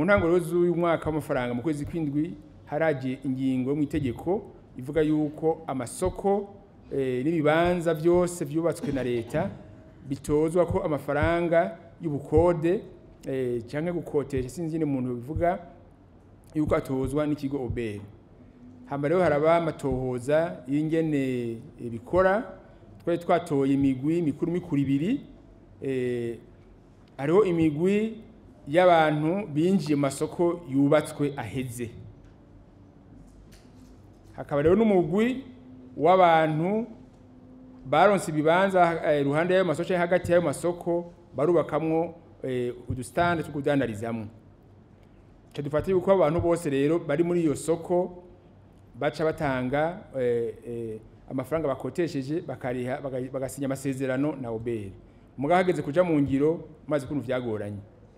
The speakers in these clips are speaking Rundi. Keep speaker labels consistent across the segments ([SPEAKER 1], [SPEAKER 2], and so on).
[SPEAKER 1] mu ntango rero z'uyu mwaka w'amafaranga mu kwezi kw'indwi haraje ingingo yo mu itegeko ivuga yuko amasoko eh, n'ibibanza byose byubatswe na leta bitozwa ko amafaranga y'ubukode eh, cyangwa gukotesha sinzi nyine umuntu bivuga yuko atozwa n'ikigo oberi hamba rero haraba amatohoza y'ingene eh, bikora twari twatoye imigwi mikuru mikuru ibiri eh, hariho imigwi y'abantu binjiye mu masoko yubatswe aheze hakaba rero n'umugwi w'abantu baronse ibibanza eh, iruhande y'ayo masoko canke hagati y'ayo masoko barubakamwo eh, udusitande two kudandarizamwo ca dufata yuko abo bantu bose rero bari muri iyo soko baca batanga eh, eh, amafaranga bakotesheje bakariha baga- bagasinya amasezerano na oberi mugabo hageze kuja mu ngiro maze ukuntu vyagoranye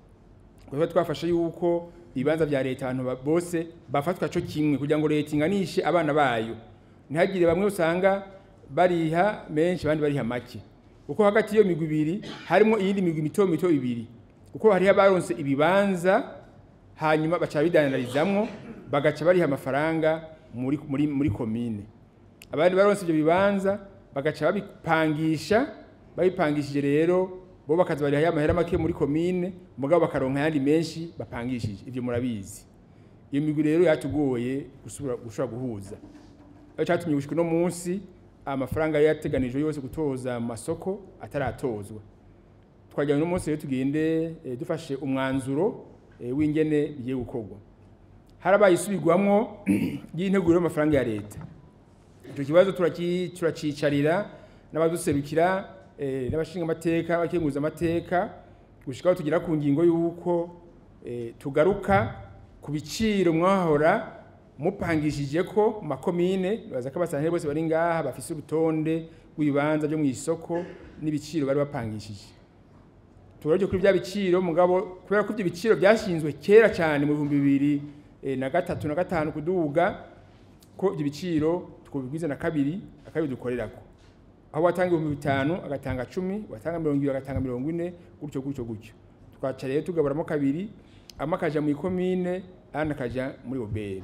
[SPEAKER 1] kuko twafashe yuko ibibanza vya leta abantu ba- bose bafatwa co kimwe kugira ngo leta inganishe abana bayo ntihagire bamwe usanga bariha menshi abandi bariha make kuko hagati y'iyo migwi ibiri harimo iyindi migwi mito mito ibiri kuko hariho abaronse ibibanza hanyuma baca bidandarizamwo bagaca bariha amafaranga muri, muri, muri komine abandi baronse ivyo bibanza bagaca babipangisha babipangishije rero bo bakaza bariha ya mahera make muri komine mugabo bakaronka ayandi menshi bapangishije ivyo murabizi iyo migwi rero yatugoye gusubira gushobora guhuza aho cyatumye gushika uno munsi amafaranga yari yateganijwe yose gutoza mu masoko ataratozwa twagira uno munsi rero tugende eh, dufashe umwanzuro eh, w'ingene bigiye gukorwa harabaye isubirwamwo y'integuro y'amafaranga ya leta icyo kibazo turaki- turacicarira n'abaduserukira eh, n'abashinga amateka abakenguza amateka gushika aho tugera ku ngingo y'uko eh, tugaruka ku biciro mwahora mupangishije ko mu makomine baza ko abasantere bose bari ngaha bafise urutonde rw'ibibanza byo mu isoko n'ibiciro bari bapangishije tugaruje kuri bya biciro mugabo kubera ko ibyo biciro byashinzwe kera cyane mu bihumbi bibiri eh, na gatatu na gatanu kuduga ko ibyo biciro twubigwiza na kabiri akabiri dukorerako aho watanga ibihumbi bitanu agatanga cumi watanga mirongo ibiri agatanga mirongo ine gutyo gutyo gutyo twaca rero tugaburamo kabiri amwe akaja mu ikomine ayandi akaja muri oberi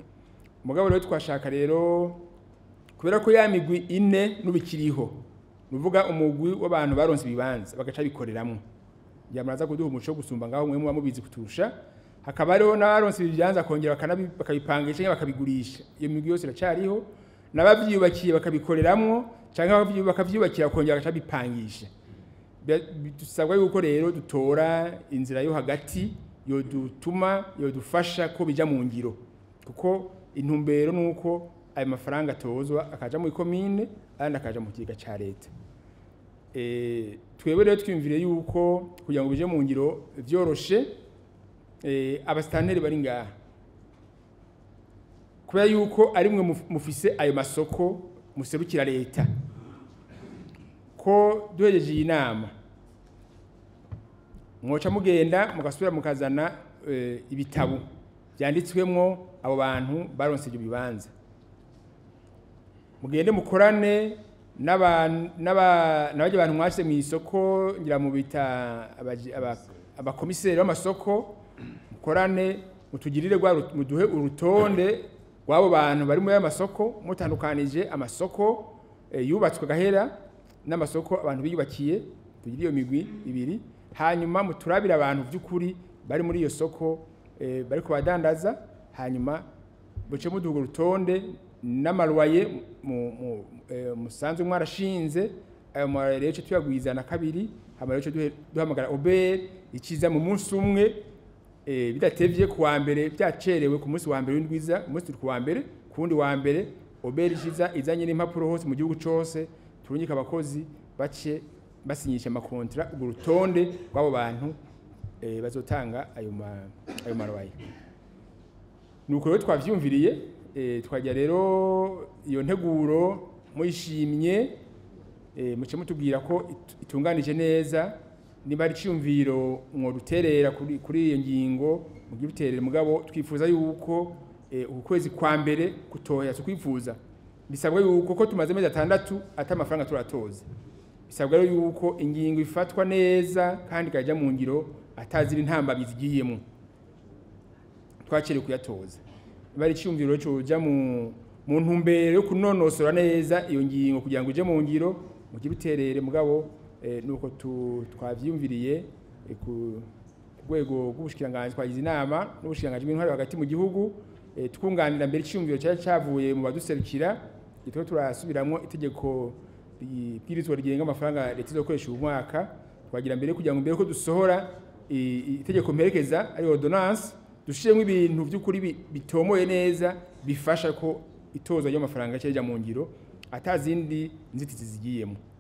[SPEAKER 1] mugabo rero twashaka rero kubera ko ya migwi ine n'ubikiriho nuvuga umugwi w'abantu baronse ibibanza bagaca bikoreramwo byamaraza kuduha umuco wo gusumba ngaho mwe muba mubizi kuturusha hakaba hariho n'abaronse ibibanza kongera bakanabi- bakabipangisha cyangwa bakabigurisha iyo migwi yose iracariho n'abavyubakiye bakabikoreramwo cyangwa abavyu- bakavyubakira bakongera bagaca bipangisha Bya- dusabwa yuko rero dutora inzira yo hagati yodutuma yodufasha ko bija mu ngiro kuko intumbero nuko ayo mafaranga atozwa akaja mu ikomine ayandi akaja mu kigega ca leta Eh, twebwe rero twiyumvire yuko kugira ngo bije mu ngiro vyoroshe eh, abasitanteri bari ngaha kubera yuko ari mwe muf- mufise ayo masoko muserukira leta ko duhejeje iyi nama mwoca mugenda mugasubira mukazana eh, ibitabo byanditswemwo abo bantu baronse ibyo bibanza mugende mukorane n'aba- n'aba- n'abajya abantu mwashyize mu isoko ngira mu bita abaji- aba- abakomiseri b'amasoko mukorane mutugirire rwa ru- muduhe urutonde rw'abo bantu bari muri ayo masoko mutandukanije amasoko eh, yubatswe gahera n'amasoko abantu biyubakiye tugire iyo migwi ibiri hanyuma muturabire abantu by'ukuri bari muri iyo soko eh, bari kubadandaza hanyuma buce muduha urutonde n'amaruwaye mu- mu- eh, musanzwe mwarashinze ayo maruwaye rero tuya tuyagwiza na kabiri hama rero duhe- duhamagara oberi ikiza mu munsi umwe eh, bidatevye ku wa mbere byacerewe ku munsi wa mbere w'indwiza umunsi turi ku wa mbere ku wundi wa mbere oberi ikiza izanye n'impapuro hose mu gihugu cose turungika abakozi bace basinyisha amakontara urwo rutonde rw'abo bantu eh, bazotanga ayo ma- ayo maruwaye nuko rero twavyumviriye eh, twajya rero iyo nteguro muyishimye eh, muce mutubwira ko it- itunganije neza niba ari iciyumviro mwoduterera kuri kuri iyo ngingo mugire uterere mugabo twifuza yuko eh, uku kwezi kwa mbere kutoya tukwifuza bisabwa yuko ko tumaze amezi atandatu ata amafaranga turatoza bisabwa rero yuko ingingo ifatwa neza kandi ikajya mu ngiro atazira intambamyi zigiyemo twacerewe kuyatoza bari icyumviro coja mu mu ntumbero yo kunonosora neza iyo ngingo kugira ngo ije mu ngiro mu kibuterere mugabo eh, nuko tu- twavyiyumviriye eh, ku rwego rw'ubushikiranganji twagize inama n'ubushikiranganji bw'intwari hagati mu gihugu eh, twunganira mbere icyumviro cyari cyavuye mu baduserukira gitwa turasubiramwo itegeko ibwirizwa rigenga amafaranga leta izokoresha uyu mwaka twagira mbere kugira ngo mbere ko dusohora i- i- itegeko mperekeza ari ordonnance dushiremo ibintu by'ukuri bi- bitomoye neza bifasha ko itoza ry'amafaranga cyajya mu ngiro atazindi nzitizi zigiyemo